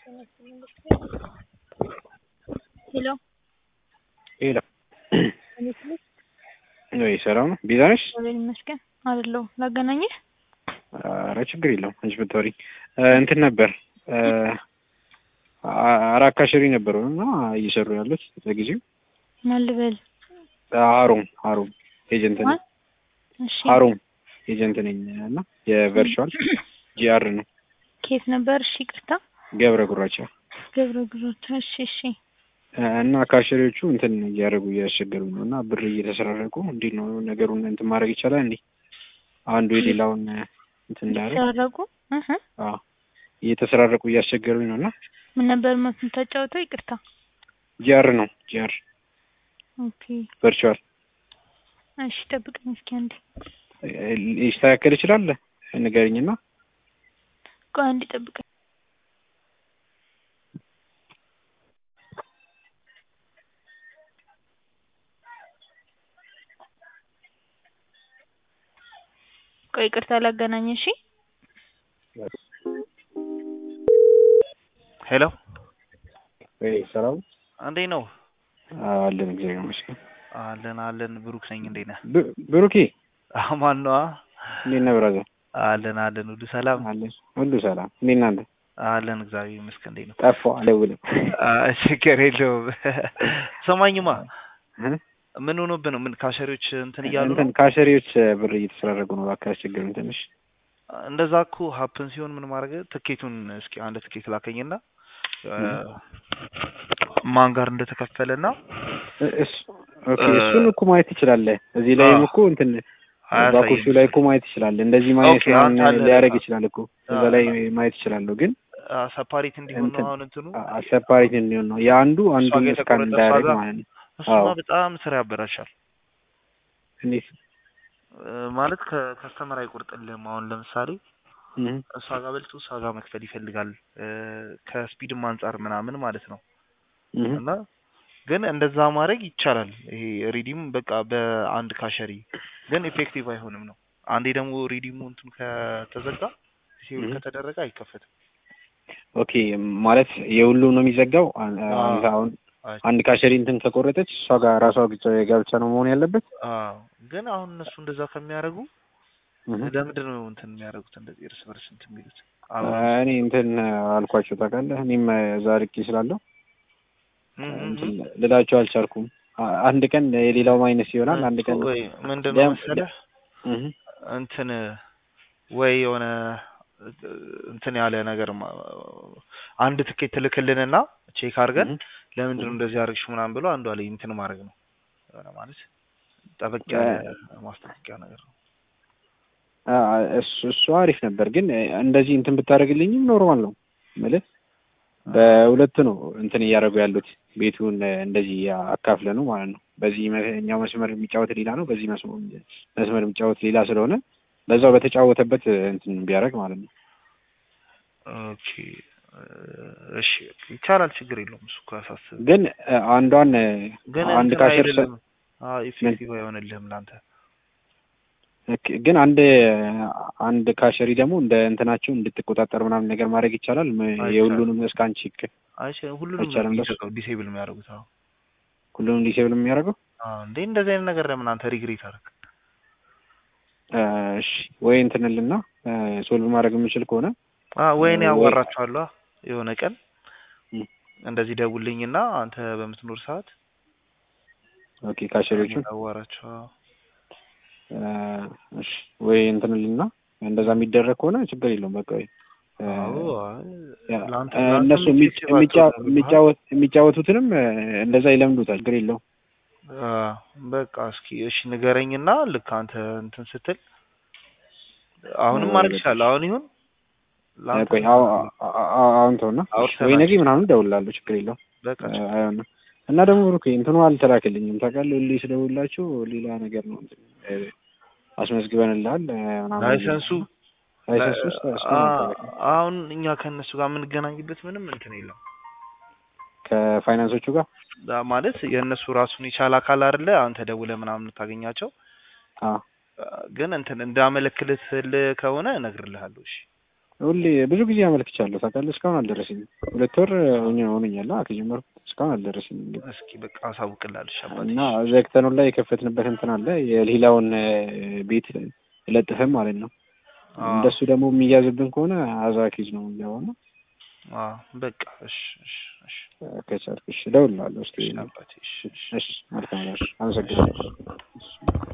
ሄሎ ሄሎ እንዴት ነሽ? ወይ ሰላም ነው? ቤዛ ነሽ? እግዚአብሔር ይመስገን አለሁ። ላገናኝህ? ኧረ ችግር የለውም አንቺ ብታወሪ እንትን ነበር አራት ካሸሪ ነበሩ እና እየሰሩ ያሉት ለጊዜው ማን ልበል? ሀሩም ሀሩም ኤጀንት ነኝ። ማን? እሺ ሀሩም ኤጀንት ነኝ እና የቨርቹዋል ጂአር ነው ኬት ነበር? እሺ ይቅርታ። ገብረ ጉራቻ ገብረ ጉዞት። እሺ እሺ እና ካሸሪዎቹ እንትን እያደረጉ እያስቸገሩ ነው እና ብር እየተሰራረቁ እንዴት ነው ነገሩን እንትን ማድረግ ይቻላል እንዴ? አንዱ የሌላውን እንትን እንዳያደርግ ተራረቁ። እህ አዎ እየተሰራረቁ እያስቸገሩኝ ነው እና ምን ነበር የምታጫውተው? ይቅርታ። ጂአር ነው ጂአር ኦኬ ቨርቹዋል እሺ ጠብቀኝ እስኪ አንዴ። ሊስተካከል ይችላል ንገሪኝና ቆይ አንዴ ጠብቀኝ። ቆይ ይቅርታ ላገናኝ። እሺ ሄሎ ወይ ሰላም እንዴት ነው? አለን እግዚአብሔር ይመስገን። አለን አለን። ብሩክ ነኝ። እንዴት ነህ? ብ- ብሩኬ አማን ነዋ። እንዴት ነህ ብራዘር? አለን አለን። ሁሉ ሰላም አለን ሁሉ ሰላም። እንዴት ናንተ? አለን። እግዚአብሔር ይመስገን። እንዴት ነው? ጠፋ አልደውልም። አ፣ ችግር የለውም። ሰማኝማ እ? ምን ሆኖብህ ነው? ምን ካሸሪዎች እንትን እያሉ እንትን ነው? ካሸሪዎች ብር እየተሰራረጉ ነው። እባክህ አስቸገሩኝ ትንሽ። እንደዛ እኮ ሀፕን ሲሆን ምን ማድረግ ትኬቱን እስኪ አንድ ትኬት ላከኝና አ፣ ማን ጋር እንደተከፈለና እ- እሱ ኦኬ እሱን እኮ ማየት ትችላለህ። እዚህ ላይም እኮ እንትን ባኮቹ ላይ እኮ ማየት ትችላለህ። እንደዚህ ማየት ኦኬ፣ አንተ አለ- ሊያደርግ ይችላል እኮ እዛ አ- ላይ ማየት ይችላለሁ። ግን ሰፓሬት እንዲሆን ነው እንትን አሁን እንትኑ አሰፓሪት እንዲሆን ነው የአንዱ አንዱ ጋር እስካን የተቆረጠ እንዳያደርግ እሷ ጋር? ማለት ነው። እሱማ አዎ። በጣም ስራ ያበላሻል። እንዴት እ፣ ማለት ከከስተመር አይቆርጥልህም። አሁን ለምሳሌ እህ እሷ ጋር በልቶ እሷ ጋር መክፈል ይፈልጋል እ፣ ከስፒድም አንጻር ምናምን ማለት ነው። እህ እና ግን እንደዛ ማድረግ ይቻላል። ይሄ ሪዲም በቃ በአንድ ካሸሪ ግን ኢፌክቲቭ አይሆንም ነው። አንዴ ደግሞ ሪዲሙ እንትን ከተዘጋ ሴቭ እህ። ከተደረገ አይከፈትም። ኦኬ ማለት የሁሉም ነው የሚዘጋው። አ- አዎ። አንተ አሁን አይ፣ አንድ ካሸሪ እንትን ከቆረጠች እሷ ጋር ራሷ ብቻ ጋብቻ ነው መሆን ያለበት። አዎ። ግን አሁን እነሱ እንደዛ ከሚያደርጉ እህ ለምንድን ነው እንትን የሚያደርጉት እንደዚህ እርስ በርስ እንትን የሚሉት? አ- አሁን እኔ እንትን አልኳቸው ታውቃለህ። እኔም እዛ ልኬ ስላለሁ እም፣ እም፣ እንትን እም። ልላቸው አልቻልኩም። አ- አንድ ቀን የሌላው ማይነስ ይሆናል። አንድ ቀን ወይ ምንድን ነው ለም- መሰለህ እህ እንትን ወይ የሆነ እንትን ያለ ነገር ማ- አንድ ትኬት ትልክልንና ቼክ አድርገን እህ ለምንድን ነው እንደዚህ አድርግሽ ምናምን ብሎ አንዷ ላይ እንትን ማድረግ ነው የሆነ ማለት ጠበቅ ያለ ማስጠንቀቂያ ነገር ነው። አ- እሱ እሱ አሪፍ ነበር፣ ግን እንደዚህ እንትን ብታደርግልኝም ኖርማል ነው ማለት በሁለት ነው እንትን እያደረጉ ያሉት ቤቱን እንደዚህ አካፍለ ነው ማለት ነው። በዚህ መ- እኛው መስመር የሚጫወት ሌላ ነው፣ በዚህ መስመር መስመር የሚጫወት ሌላ ስለሆነ በዛው በተጫወተበት እንትን ቢያደርግ ማለት ነው። ኦኬ እሺ ይቻላል፣ ችግር የለውም እሱ እኮ ያሳስብ ግን አ- አንዷን ግን አንድ እንትን ካሸር ሰ- አይደለም አዎ ኢፌክቲቭ አይሆንልህም ለአንተ ኦኬ፣ ግን አንድ አንድ ካሸሪ ደግሞ እንደ እንትናቸው እንድትቆጣጠር ምናምን ነገር ማድረግ ይቻላል። ም- አይቻልም። የሁሉንም እስካን ቼክ አይቼ ሁሉንም አይቻልም ነው በሱ? የሚዘጋው ዲሴብል የሚያደርጉት አዎ ሁሉንም ዲሴብል የሚያደርገው አዎ እንዴ እንደዚህ አይነት ነገር ለምን አንተ ሪግሬት አደረግ አ፣ እሺ ወይ እንትንልና ሶልቭ ማድረግ የምችል ከሆነ አ ወይኔ ወይ- ያዋራቸዋለሁ የሆነ ቀን እም። እንደዚህ ደውልኝና አንተ በምትኖር ሰዓት ኦኬ ካሸሪዎቹን ያዋራቸው አ፣ እሺ ወይ እንትንልና እንደዛ የሚደረግ ከሆነ ችግር የለውም። በቃ ወይ አ፣ አዎ አይ፣ ያ፣ ለአንተ አ፣ ለአንተም እነሱ የሚ- ኢፌክቲቭ የሚጫ- አትሆንም። የሚጫወት የሚጫወቱትንም አ፣ እንደዛ ይለምዱታል። ችግር የለውም። አ፣ በቃ እስኪ እሺ ንገረኝና ልክ አንተ እንትን ስትል አሁንም አ፣ ማድረግ በቃ ይችላል። አሁን ይሁን ለአንተ ቆይ አሁ- አ- አ- አሁን ተውና እሺ፣ አውርተናል። ወይ ነገ ምናምን እደውልልሃለሁ። ችግር የለውም። በቃ አ፣ አይሆንም እና ደግሞ ብሩኬ እንትኑ አልተላክልኝም ታውቃለህ። ሁሌ ስደውልላቸው ሌላ ነገር ነው እንትን አ፣ አስመዝግበንልሃል አ፣ ምናምን ላይሰንሱ ላይሰንሱ ውስጥ እስካሁን አ- አልተላከም። አሁን እኛ ከእነሱ ጋር የምንገናኝበት ምንም እንትን የለም። ከፋይናንሶቹ ጋር አ፣ ማለት የእነሱ ራሱን የቻለ አካል አይደለ? አንተ ደውለህ ምናምን የምታገኛቸው አ፣ አ፣ ግን እንትን እንዳመለክልህ ከሆነ እነግርልሃለሁ። እሺ ሁሌ ብዙ ጊዜ አመልክቻለሁ ታውቃለህ። እስካሁን አልደረሰኝም። ሁለት ወር ሆኛ ሆኖኛል አ ከጀመርኩ እስካሁን አልደረሰኝም። እንግዲህ እስኪ በቃ አሳውቅልሃለሽ አባቴ እና ዘግተኑ ላይ የከፈትንበት እንትን አለ የሌላውን ቤት ለጥፈን ማለት ነው። አዎ። እንደሱ ደግሞ የሚያዝብን ከሆነ አዛኪዝ ነው የሚገባው ነው። አዎ በቃ እሺ እሺ እሺ ከቻልክ እሺ እደውልልሃለሁ። እስኪ እሺ አባቴ እሺ እሺ እሺ መልካም ነው። እሺ አመሰግናለሁ።